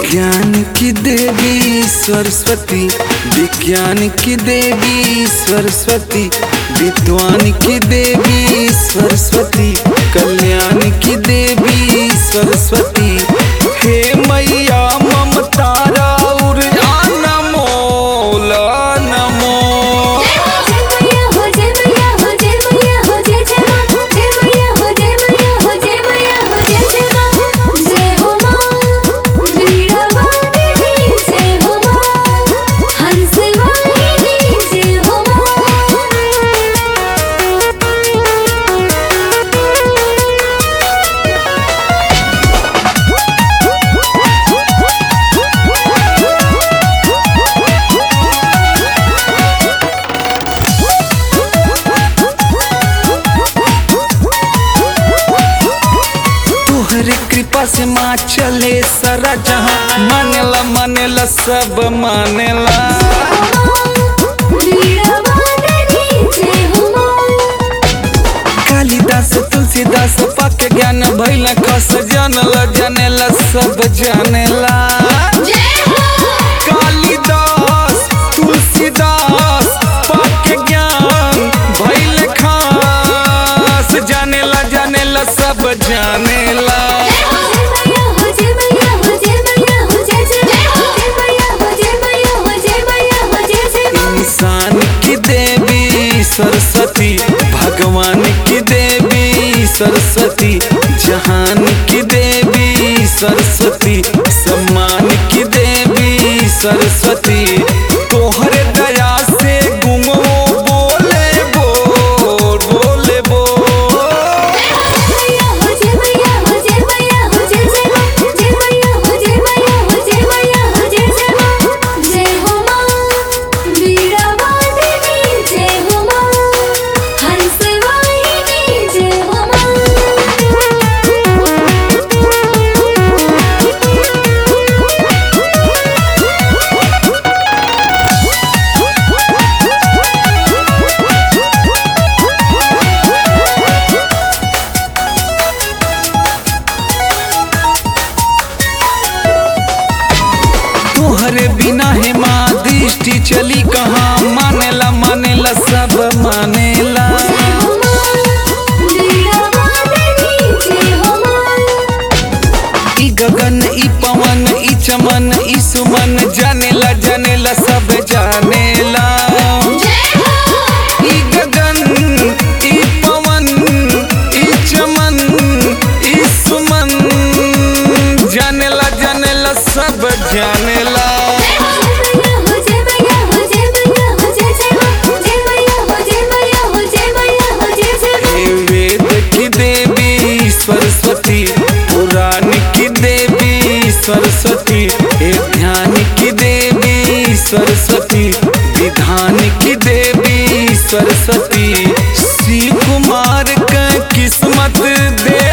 ज्ञान की देवी सरस्वती विज्ञान की देवी सरस्वती विद्वान की देवी सरस्वती कल्याण की देवी सरस्वती हे मैया ममता राउर नमो नमो जय मैया हो जय मैया हो जय मैया हो जय जय मां जय मैया हो जय मैया हो जय मैया हो जय जय मां जय हो मां वीणा वादिनी जय हो मां हंस वाहिनी जय हो तोहरे कृपा से माँ चले सारा जहाँ मानेला मानेला सब मानेला वीणा वादिनी जय हो मां कालिदास तुलसीदास पाके ज्ञान भैल कस जानला जानेला सब जानेला जय हो कालिदास तुलसीदास पाके ज्ञान भैल खास जानेला जानेला सब जानेला जय मैया हो जय मैया हो जय मैया हो जय जय जय मैया हो जय मैया हो जय मैया हो जय जय इंसान की देवी सरस्वती भगवान की देवी सरस्वती जहान की देवी सरस्वती सम्मान की देवी सरस्वती तोहरे दया से गुमो बोले बोल बोले बोल मैया हो जय मैया हो जय मैया हो जय जय जय मैया हो जय मैया हो जय मैया हो जय जय मां जय हो मां वीणा वादिनी जय हो मां हंस वाहिनी जय हो तोहरे बिना है माँ दृष्टि चली कहाँ मानेला मानेला सब मानेला जय हो मां वीणा वादिनी जय हो मां ई गगन ई पवन ई चमन ई सुमन जानेला जानेला सब जानेला जय हो ई गगन ई पवन ई चमन ई सुमन जानेला जानेला सब जानेला जय मैया हो जय मैया हो जय मैया हो जय जय मां जय मैया हो जय मैया हो जय मैया हो जय जय मां हे वेद की देवी सरस्वती पुराण की देवी सरस्वती हे ध्यान की देवी सरस्वती विधान की देवी सरस्वती शिव कुमार का किस्मत दे